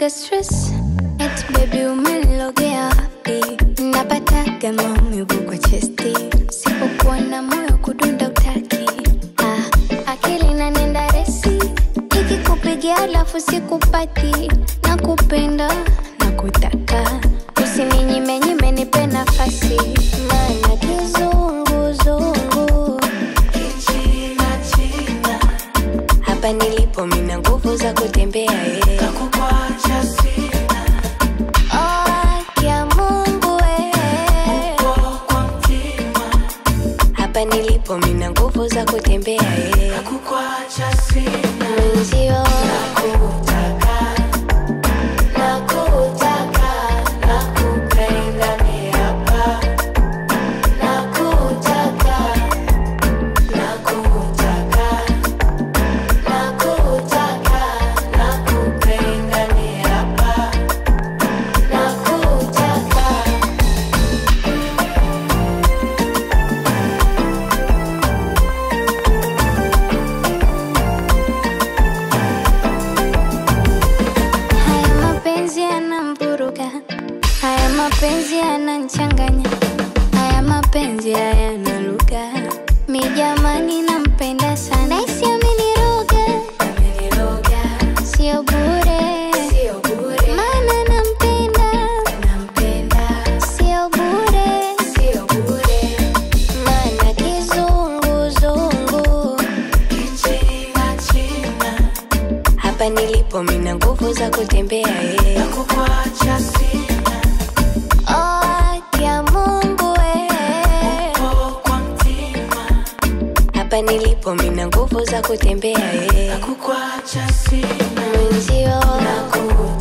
naga stress eti baby umenilogea wapi napataga maumivu kwa chesti sipokuwa na moyo kudunda utaki ah, akili nanenda resi ikikupigia alafu sikupati na kupenda na kutaka usininyime nipe nafasi maana kizunguzungu hapa nilipo mina nguvu za kutembea eh. Oh, haki ya Mungu eh. hapa nilipo mina nguvu za kutembea eh. mwenzio nakutaka nakupenda ni hapa nakutaka nakutaka nakutaka nakupenda ni hapa nakutaka Haya mapenzi yanamvuruga, haya mapenzi yananchanganya, haya mapenzi hayana lugha. Mi jamani, nampenda sana, naisi ameniroga, sio bure, maana nampenda, sio bure, maana kizunguzungu hapa nilipo mina nguvu za kutembea eh. Oh, haki ya Mungu eh. hapa nilipo mina nguvu za kutembea eh. mwenzio